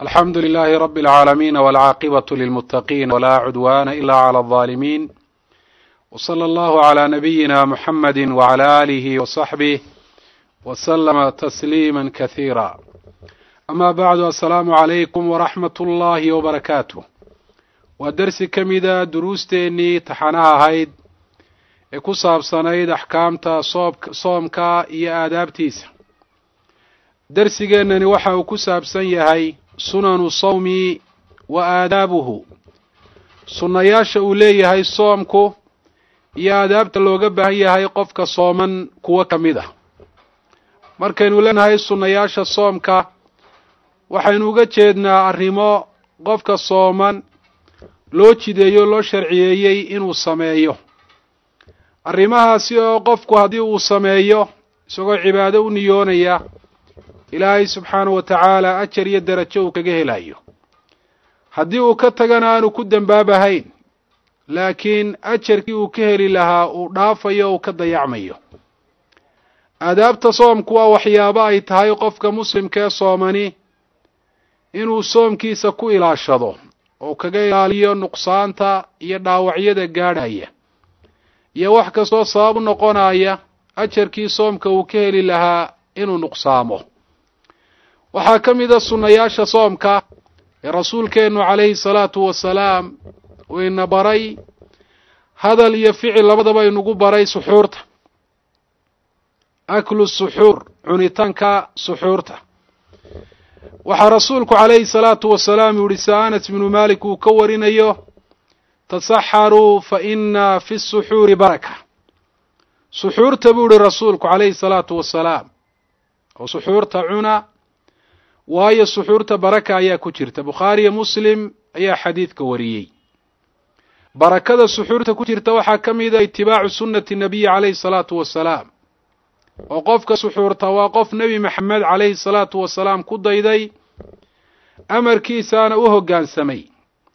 alxamdu لlh rb العaalamiin wاlcaaqibaة lilmutaqin wla cudwana ila عlى الظalimin wslى اllah عlى nabiyina mxamadi wعlى alih وصaxbih wslma تsliima kahiira ama bacdu asalaamu عalaykum wraxmat اllahi wbarakaatu waa dersi ka mida duruusteenii taxanaha ahayd ee ku saabsanayd axkaamta soomka iyo aadaabtiisa dersigeennani waxa uu ku saabsan yahay sunanu sawmi wa aadaabuhu sunnayaasha uu leeyahay soomku iyo aadaabta looga baahan yahay qofka sooman kuwo ka mid ah markaynu leenahay sunnayaasha soomka waxaynu uga jeednaa arrimo qofka sooman loo jideeyo loo sharciyeeyey inuu sameeyo arrimahaasi oo qofku haddii uu sameeyo isagoo cibaado u niyoonaya ilaahay subxaanahu wa tacaala ajar iyo derajo uu kaga helayo haddii uu ka tagana aanu ku dembaabahayn laakiin ajarkii uu ka heli lahaa uu dhaafayo uu ka dayacmayo aadaabta soomku waa waxyaabo ay tahay qofka muslimka ee soomani inuu soomkiisa ku ilaashado oo kaga ilaaliyo nuqsaanta iyo dhaawacyada gaadhaya iyo wax kastoo sabab u noqonaya ajarkii soomka uu ka heli lahaa inuu nuqsaamo waxaa ka mid a sunnayaasha soomka ee rasuulkeennu calayhi salaatu wasalaam uu ina baray hadal iyo ficil labadaba inugu baray suxuurta aklu suxuur cunitaanka suxuurta waxaa rasuulku calayhi salaatu wasalaam uu yihi sa anas bnu malik uu ka warinayo tasaxaruu fa ina fi suxuuri baraka suxuurta buu yihi rasuulku calayhi salaatu wasalaam oo suxuurta cuna waayo suxuurta baraka ayaa ku jirta bukhaariyo muslim ayaa xadiidka wariyey barakada suxuurta ku jirta waxaa ka mid a itibaacu sunnati nabiyi calayhi salaatu wasalaam oo qofka suxuurta waa qof nebi maxamed calayhi salaatu wasalaam ku dayday amarkiisaana u hoggaansamay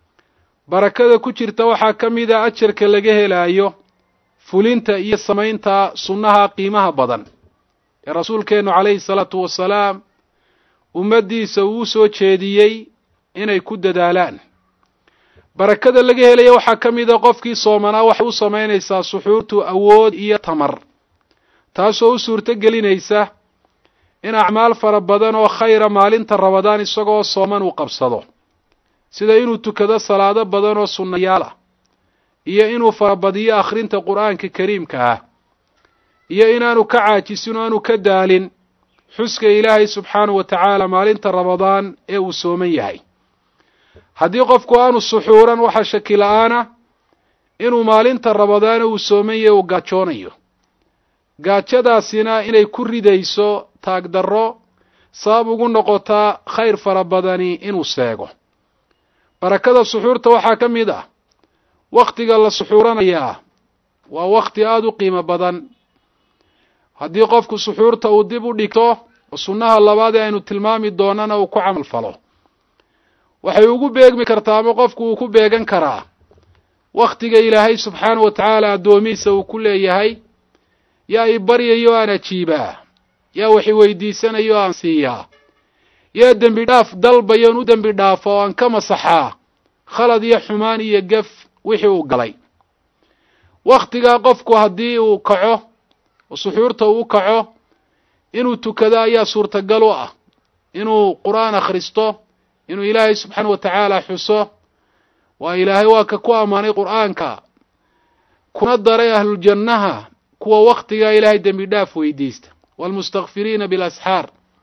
barakada ku jirta waxaa ka mid a ajarka laga helaayo fulinta iyo samaynta sunnaha qiimaha badan ee rasuulkeennu calayhi salaatu wasalaam ummaddiisa uu soo jeediyey inay ku dadaalaan barakada laga helaya waxaa ka mid a qofkii soomanaa waxay u samaynaysaa suxuurtu awood iyo tamar taasoo u suurto gelinaysa in acmaal fara badan oo khayra maalinta rabadaan isagoo sooman uu qabsado sida inuu tukado salaado badan oo sunnayaal ah iyo inuu farabadiyo akhrinta qur'aanka kariimka ah iyo inaanu ka caajisin oo aanu ka daalin xuska ilaahay subxaanahu wa tacaala maalinta rabadaan ee uu sooman yahay haddii qofku aanu suxuuran waxaa shaki la-aana inuu maalinta rabadaane uu sooman yahay uu gaajoonayo gaajadaasina inay ku ridayso taagdarro sabab ugu noqotaa khayr fara badani inuu seego barakada suxuurta waxaa ka mid ah wakhtiga la suxuuranayaa waa wakhti aada u qiimo badan haddii qofku suxuurta uu dib u dhigto oo sunnaha labaad ee aynu tilmaami doonana uu ku camal falo waxay ugu beegmi kartaa ama qofku uu ku beegan karaa wakhtiga ilaahay subxaanahu wa tacaala addoomihiisa uu ku leeyahay yaa i baryayo aan ajiibaa yaa wax i weydiisanayo aan siiyaa yaa dembi dhaaf dalbayoon u dembi dhaafo oo aan ka masaxaa khalad iyo xumaan iyo gef wixii uu galay wakhtigaa qofku haddii uu kaco oo suxuurta uu kaco inuu tukado ayaa suurtagal u ah inuu qur-aan akhristo inuu ilaahay subxaana wa tacaala xuso waa ilaahay waa ka ku ammaanay qur-aanka kuna daray ahluljannaha kuwa wakhtigaa ilaahay dembi dhaaf weydiista waalmustakfiriina bilasxaar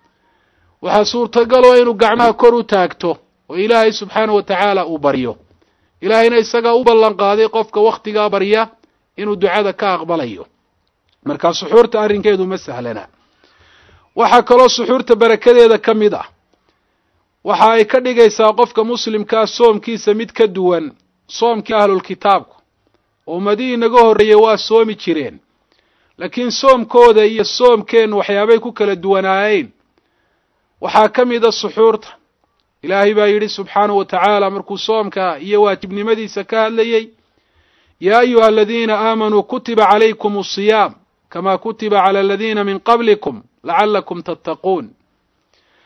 waxaa suurtagaloo inuu gacmaha kor u taagto oo ilaahay subxaana wa tacaala uu baryo ilaahayna isagaa u ballan qaaday qofka wakhtigaa barya inuu ducada ka aqbalayo markaa suxuurta arrinkeedu ma sahlana waxaa kaloo suxuurta barakadeeda ka mid ah waxa ay ka dhigaysaa qofka muslimkaa soomkiisa mid ka duwan soomkii ahlulkitaabku oo ummadihii inaga horreeyey waa soomi jireen laakiin soomkooda iyo soomkeennu waxyaabay ku kala duwanaayeen waxaa ka mid a suxuurta ilaahay baa yidhi subxaanahu wa tacaala markuu soomka iyo waajibnimadiisa ka hadlayey yaa ayuha aladiina aamanuu kutiba calaykum asiyaam kama kutiba cala aladiina min qablikum lacalakum tattaquun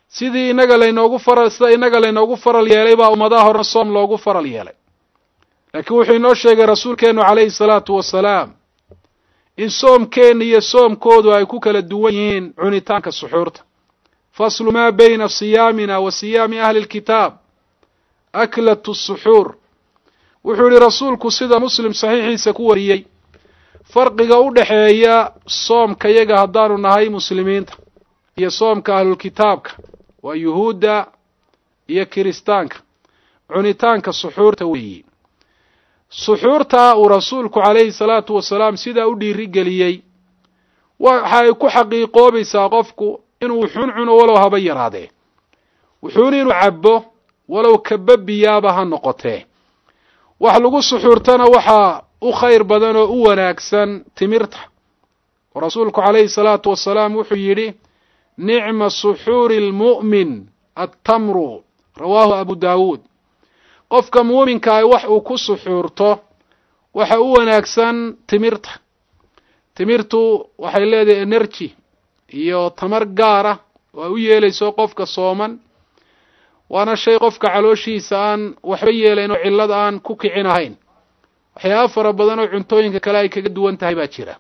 sidii inaga laynoogu faral sida inaga laynoogu faral yeelay baa ummadaha horena soom loogu faral yeelay laakiin wuxuu inoo sheegay rasuulkeennu calayhi salaatu wasalaam in soomkeenna iyo soomkoodu ay ku kala duwan yihiin cunitaanka suxuurta faslu maa bayna siyaamina wa siyaami ahli lkitaab aklatu suxuur wuxuu yihi rasuulku sida muslim saxiixiisa ku wariyey farqiga u dhexeeya soomka yaga haddaanu nahay muslimiinta iyo soomka ahlulkitaabka waa yuhuudda iyo kiristaanka cunitaanka suxuurta weeyi suxuurta uu rasuulku calayhi salaatu wasalaam sidaa u dhiirigeliyey waxa ay ku xaqiiqoobaysaa qofku inuu wuxuun cuno walow haba yaraadee wuxuun inuu cabbo walow kababiyaaba ha noqotee wax lagu suxuurtana waxaa u khayr badan oo u wanaagsan timirta oo rasuulku calayhi salaatu wasalaam wuxuu yidhi nicma suxuuri lmu'min attamru rawaahu abu daawuud qofka muuminkaah wax uu ku suxuurto waxa u wanaagsan timirta timirtu waxay leedahay energy iyo tamar gaara oo ay u yeelayso qofka sooman waana shay qofka calooshiisa aan waxba yeelayn oo cillad aan ku kicin ahayn waxyaaba fara badan oo cuntooyinka kale ay kaga duwan tahay baa jira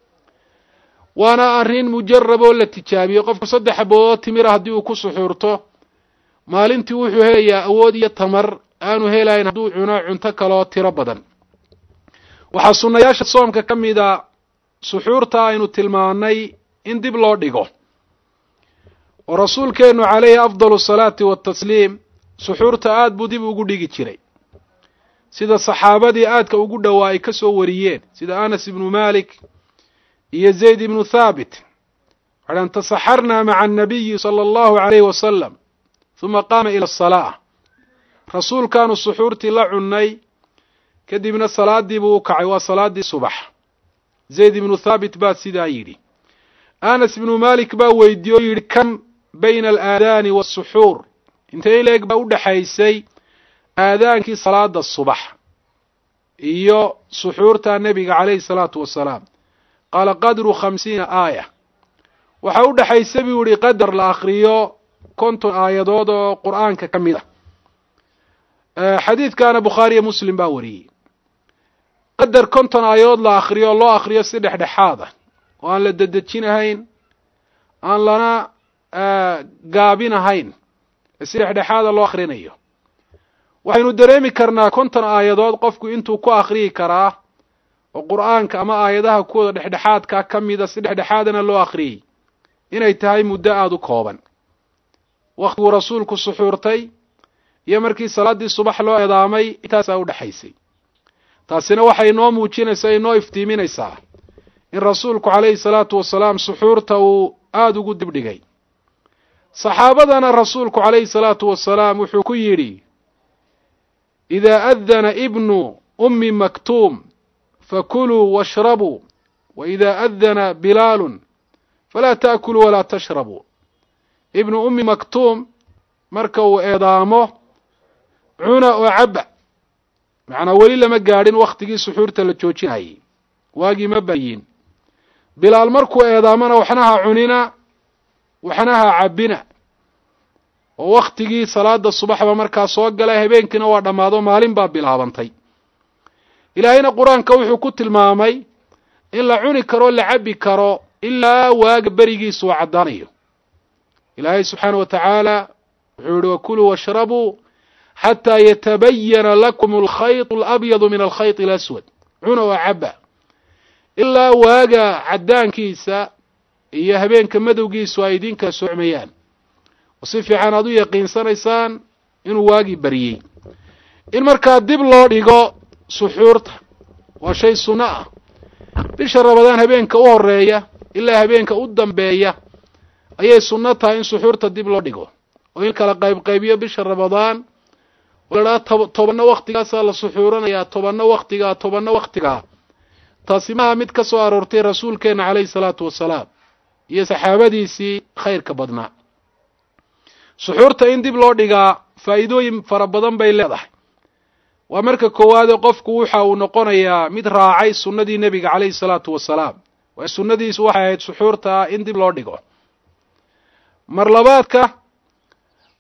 waana arrin mujarab oo la tijaabiyey qofku saddex aboodoo timira haddii uu ku suxuurto maalintii wuxuu helayaa awood iyo tamar aanu helayn hadduu cuno cunto kaloo tiro badan waxaa sunnayaasha soomka ka mida suxuurta aynu tilmaanay in dib loo dhigo oo rasuulkeennu calayhi afdalu salaati watasliim suxuurta aad buu dib ugu dhigi jiray sida saxaabadii aadka ugu dhowaa ay ka soo wariyeen sida anas ibnu malik iyo zayd ibnu thaabit waxaan tasaxarnaa maca annabiyi sala allahu calayhi wasalam huma qaama ila asalaa rasuulkaanu suxuurtii la cunnay kadibna salaadii buu u kacay waa salaaddii subax zayd ibnu thaabit baa sidaa yidhi anas ibnu malik baa weydiiye o yidhi kam bayna alaadaani waasuxuur intay leeg baa u dhexaysay aadaankii salaada subax iyo suxuurta nebiga calayhi salaatu wasalaam qaala qadru khamsiina aaya waxaa u dhexaysay buu yihi qadar la akriyo konton aayadood oo qur'aanka ka mid a xadiidkaana bukhaariyo muslim baa wariyey qadar konton aayadood la akriyo oo loo akriyo si dhexdhexaad ah oo aan la dedejinahayn aan lana gaabinahayn si dhexdhexaada loo akrinayo waxaynu dareemi karnaa konton aayadood qofku intuu ku akriyi karaa oo qur'aanka ama aayadaha kuwooda dhexdhexaadkaa ka mida si dhexdhexaadana loo akriyey inay tahay muddo aada u kooban waktiguu rasuulku suxuurtay iyo markii salaaddii subax loo eedaamay intaasaa u dhexaysay taasina waxay inoo muujinaysaa inoo iftiiminaysaa in rasuulku calayhi salaatu wasalaam suxuurta uu aada ugu dibdhigay saxaabadana rasuulku calayhi salaatu wasalaam wuxuu ku yidhi idaa adana ibnu ummi maktuum fakuluu washrabuu wa idaa adana bilaalun falaa ta'kuluu walaa tashrabuu ibnu ummi maktuum marka uu eedaamo cuna oo cabba macnaa weli lama gaadhin wakhtigii suxuurta la joojinayay waagii ma bayin bilaal markuu eedaamona waxna ha cunina waxna ha cabbina oo wakhtigii salaada subaxba markaa soo galay habeenkiina waa dhammaado maalin baa bilaabantay ilaahayna qur-aanka wuxuu ku tilmaamay in la cuni karo la cabbi karo ilaa waaga berigiisu uu caddaanayo ilaahay subxaana wa tacaala wuxuu yihi wakuluu washrabuu xataa yatabayana lakum alkhayط alabyadu min alkhayط alaswad cuna oo cabba ilaa waaga caddaankiisa iyo habeenka madowgiisu ay idin kala socmayaan oo si fiican aad u yaqiinsanaysaan inuu waagii baryey in markaa dib loo dhigo suxuurta waa shay sunno ah bisha rabadaan habeenka u horeeya ilaa habeenka u dambeeya ayay sunno tahay in suxuurta dib loo dhigo oo in kala qaybqaybiyo bisha rabadaan oo la dhaha tobanna waktigaasaa la suxuuranayaa tobanna waktigaa tobanna waktigaa taasi maha mid ka soo aroortay rasuulkeenna calayhi salaatu wasalaam iyo saxaabadiisii khayrka badnaa suxuurta in dib loo dhigaa faa'iidooyin fara badan bay leedahay waa marka koowaade qofku waxa uu noqonayaa mid raacay sunnadii nebiga calayhi salaatu wasalaam waayo sunnadiisu waxay ahayd suxuurta in dib loo dhigo mar labaadka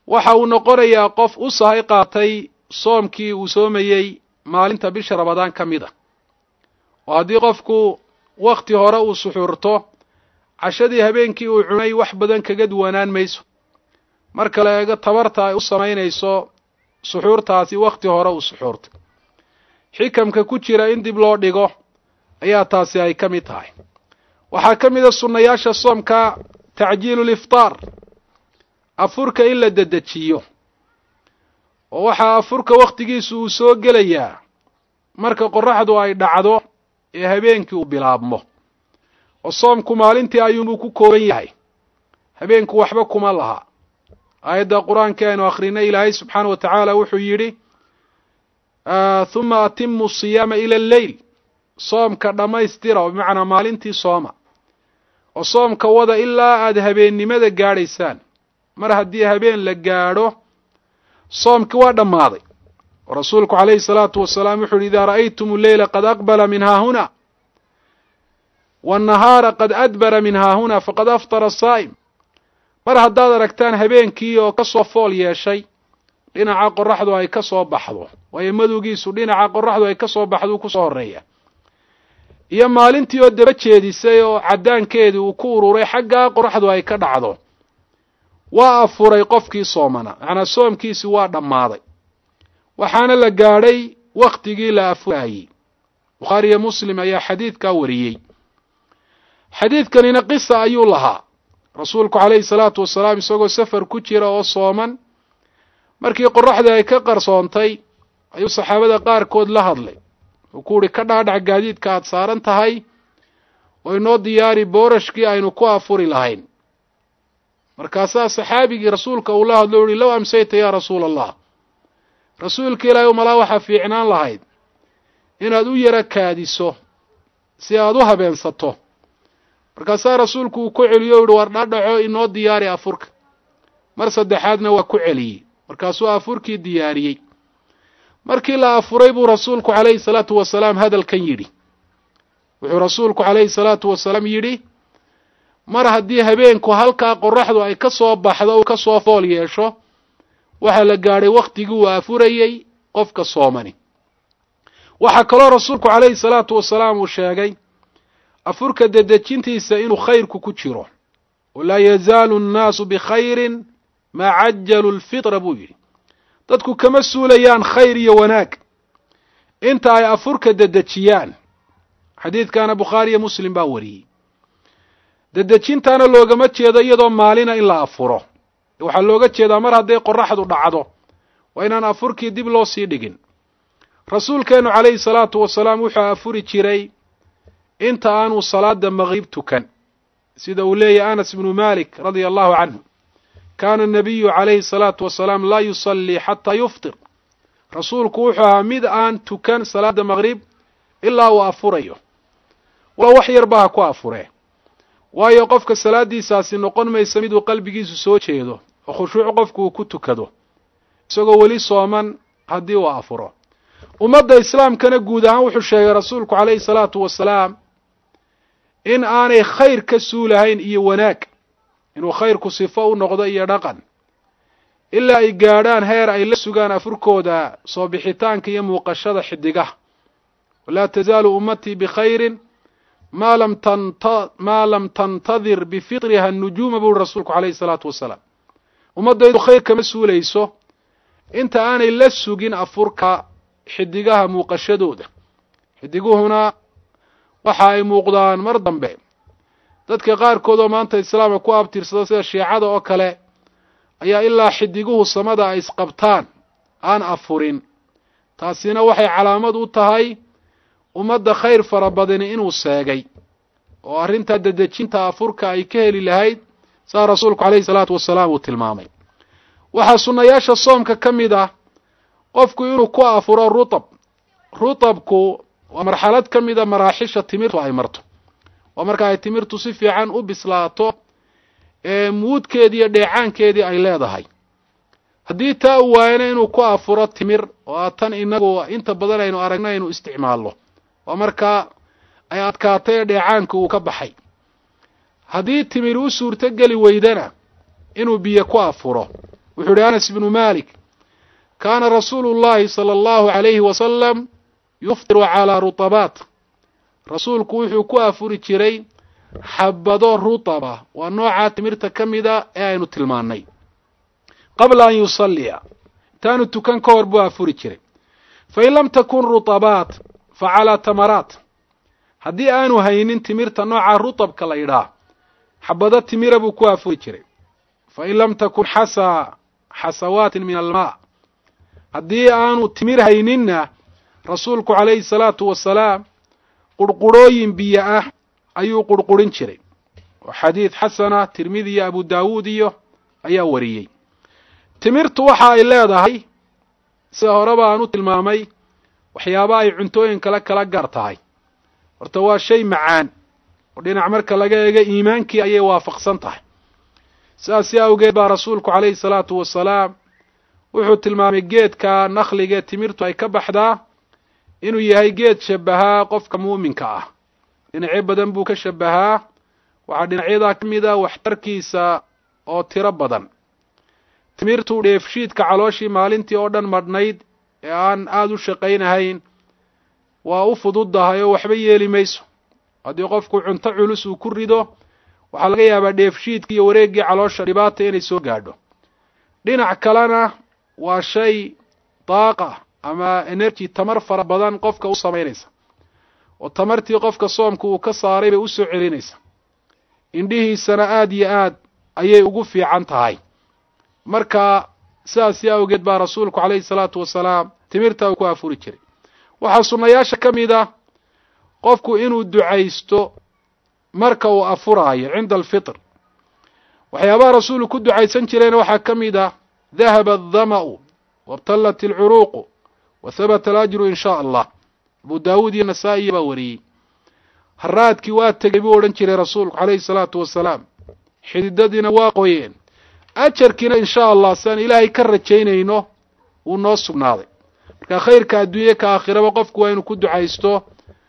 waxa uu noqonayaa qof u sahay qaatay soomkii uu soomayey maalinta bisha rabadaan ka mid a oo haddii qofku wakhti hore uu suxuurto cashadii habeenkii uu cunay wax badan kaga duwanaan mayso marka la eego tabarta ay u samaynayso suxuurtaasi wakhti hore uu suxuurtay xikamka ku jira in dib loo dhigo ayaa taasi ay ka mid tahay waxaa ka mid a sunnayaasha soomka tacjiilu liftaar afurka in la dedejiyo oo waxaa afurka wakhtigiisu uu soo gelayaa marka qorraxdu ay dhacdo ee habeenkii uu bilaabmo oo soomku maalintii ayuunbuu ku kooban yahay habeenku waxba kuma laha aayadda qur-aanka aynu akrinay ilaahay subxaana wa tacaala wuxuu yidhi huma atimu siyaama ila alleyl soomka dhammaystira oo bimacnaa maalintii sooma oo soomka wada ilaa aada habeennimada gaadhaysaan mar haddii habeen la gaadho soomkii waa dhammaaday oo rasuulku calayhi salaatu wasalaam wuxu uhi idaa ra'aytum alleyla qad aqbala min haahuna waannahaara qad adbara min haahuna faqad aftara asaa'im mar haddaad aragtaan habeenkii oo ka soo fool yeeshay dhinaca qorraxdu ay ka soo baxdo waayo madowgiisu dhinaca qorraxdu ay ka soo baxdo uu ku soo horreeya iyo maalintii oo daba jeedisay oo caddaankeedii uu ku ururay xaggaa qorraxdu ay ka dhacdo waa afuray qofkii soomana macnaa soomkiisi waa dhammaaday waxaana la gaadhay wakhtigii la afurayey bukhaariyo muslim ayaa xadiidkaa wariyey xadiidkanina qisa ayuu lahaa rasuulku calayhi salaatu wasalaam isagoo safar ku jira oo sooman markii qorraxdii ay ka qarsoontay ayuu saxaabada qaarkood la hadlay uu ku uhi ka dhaadhac gaadiidka aada saaran tahay oo inoo diyaari boorashkii aynu ku afuri lahayn markaasaa saxaabigii rasuulka uu la hadlo o uhi low amsayta yaa rasuula allah rasuulka ilaahay umalaa waxaa fiicnaan lahayd inaad u yaro kaadiso si aad u habeensato markaasaa rasuulku uu ku celiyo o yihi war dhaadhaco inoo diyaari afurka mar saddexaadna waa ku celiyey markaasuu afurkii diyaariyey markii la afuray buu rasuulku calayhi salaatu wasalaam hadalkan yidhi wuxuu rasuulku calayhi salaatu wasalaam yidhi mar haddii habeenku halkaa qorraxdu ay ka soo baxdo uu ka soo fool yeesho waxaa la gaadhay wakhtigii uu afurayey qofka soomani waxaa kaloo rasuulku calayhi salaatu wasalaam uu sheegay afurka dedejintiisa inuu khayrku ku jiro walaa yazaalu annaasu bikhayrin maa cajalu lfitra buu yidhi dadku kama suulayaan khayr iyo wanaag inta ay afurka dedejiyaan xadiidkaana bukhaari iyo muslim baa wariyey dedejintaana loogama jeedo iyadoo maalina in la afuro waxaa looga jeedaa mar hadday qorraxdu dhacdo waa inaan afurkii dib loo sii dhigin rasuulkeennu calayhi salaatu wasalaam wuxuu afuri jiray inta aanuu salaada maqrib tukan sida uu leeyahy anas ibnu malik radia allahu canhu kaana anabiyu calayhi salaatu wasalaam laa yusallii xataa yuftir rasuulku wuxuu ahaa mid aan tukan salaada maqrib ilaa uu afurayo wala wax yarba ha ku afuree waayo qofka salaaddiisaasi noqon maysa miduu qalbigiisu soo jeedo oo khushuuc qofku uu ku tukado isagoo weli sooman haddii uu afuro ummadda islaamkana guud ahaan wuxuu sheegay rasuulku calayhi salaatu wasalaam in aanay khayr ka suulahayn iyo wanaag inuu khayrku sifo u noqdo iyo dhaqan ilaa ay gaadhaan heer ay la sugaan afurkooda soo bixitaanka iyo muuqashada xidigaha walaa tazaalu ummatii bikhayrin maa lam tanta maa lam tantadir bifitriha anujuuma buuri rasuulku calayhi salaatu wasalaam ummaddaydu khayr kama suulayso inta aanay la sugin afurka xidigaha muuqashadooda xidiguhuna waxa ay muuqdaan mar dambe dadka qaarkood oo maanta islaamka ku abtirsada sida shiicada oo kale ayaa ilaa xidiguhu samada ay isqabtaan aan afurin taasina waxay calaamad u tahay ummadda khayr fara badani inuu seegay oo arrintaa dedejinta afurka ay ka heli lahayd saa rasuulku calayhi salaatu wasalaam uu tilmaamay waxaa sunnayaasha soomka ka mid ah qofku inuu ku afuro rutab rutabku waa marxalad ka mida maraaxisha timirtu ay marto waa marka ay timirtu si fiican u bislaato ee muudkeedii iyo dheecaankeedii ay leedahay haddii taa uu waayana inuu ku afuro timir oo a tan inagu inta badan aynu aragna aynu isticmaalno waa markaa ay adkaatay ee dheecaanka uu ka baxay haddii timir u suurto geli weydana inuu biyo ku afuro wuxuu ihi anas ibnu malik kaana rasuulu llahi sala allahu alayhi wasalam yuftiru calaa rutabaat rasuulku wuxuu ku afuri jiray xabado rutaba waa noocaa timirta ka mida ee aynu tilmaannay qabla an yusalliya intaanu tukan ka hor buu afuri jiray fain lam takun rutabaat fa calaa tamaraat haddii aanu haynin timirta nooca rutabka la yidhaah xabado timira buu ku afuri jiray fain lam takun xasa xasawaatin min almaa haddii aanu timir hayninna rasuulku calayhi salaatu wasalaam qurqurhooyin biyo ah ayuu qurqurin jiray oo xadiid xasana tirmidi iyo abu daawuud iyo ayaa wariyey timirtu waxa ay leedahay sida horeba aan u tilmaamay waxyaaba ay cuntooyin kale kala gaar tahay horta waa shay macaan oo dhinac marka laga eego iimaankii ayay waafaqsan tahay sidaasi awgeed baa rasuulku calayhi salaatu wasalaam wuxuu tilmaamay geedka nakhligae timirtu ay ka baxdaa inuu yahay geed shabahaa qofka muuminka ah dhinacyo badan buu ka shabahaa waxaa dhinacyadaa ka mid ah waxtarkiisa oo tiro badan timirtu dheefshiidka calooshii maalintii oo dhan madhnayd ee aan aada u shaqaynahayn waa u fududdahay oo waxba yeeli mayso haddii qofku cunto culus uu ku rido waxaa laga yaabaa dheefshiidkii iyo wareeggii caloosha dhibaata inay soo gaadho dhinac kalena waa shay daaqa ama energy tamar fara badan qofka u samaynaysa oo tamartii qofka soomka uu ka saaray bay u soo celinaysa indhihiisana aada iyo aad ayay ugu fiican tahay marka sidaasi awgeed baa rasuulku calayhi salaatu wasalaam timirta uu ku afuri jiray waxaa sunnayaasha ka mid ah qofku inuu ducaysto marka uu afuraayo cinda alfitr waxyaabaha rasuulku ku ducaysan jirayna waxaa ka mid ah dahaba aldama'u wabtallat alcuruuqu wa habata alajru in shaa allah abu daawuud iyo nasaa-iya baa wariyey haraadkii waa tegey buu odhan jiray rasuulku calayhi salaatu wasalaam xididadiina waa qoyeen ajarkiina in shaa allah siaan ilaahay ka rajaynayno wuu noo sugnaaday marka khayrka adduunye ka aakhiraba qofku waa inuu ku ducaysto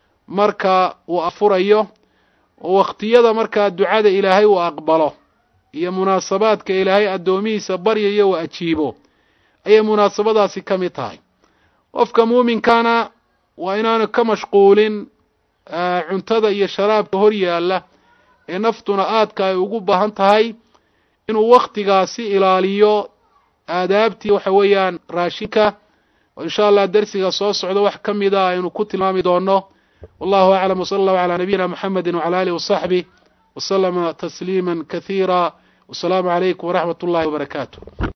marka uu afurayo oo wakhtiyada markaa ducada ilaahay uu aqbalo iyo munaasabaadka ilaahay addoomihiisa baryayo uu ajiibo ayay munaasabadaasi ka mid tahay qofka muuminkaana waa inaanu ka mashquulin cuntada iyo sharaabka hor yaalla ee naftuna aadka ay ugu baahan tahay inuu wakhtigaasi ilaaliyo aadaabtii waxa weeyaan raashinka oo insha allah dersiga soo socda wax ka mida aynu ku tilmaami doono wallahu aclam wsala allahu calaa nabiyina muxamedi wcala alih wasaxbih waslama tasliima kasiira wasalaamu calaykum waraxmat ullahi wabarakaatu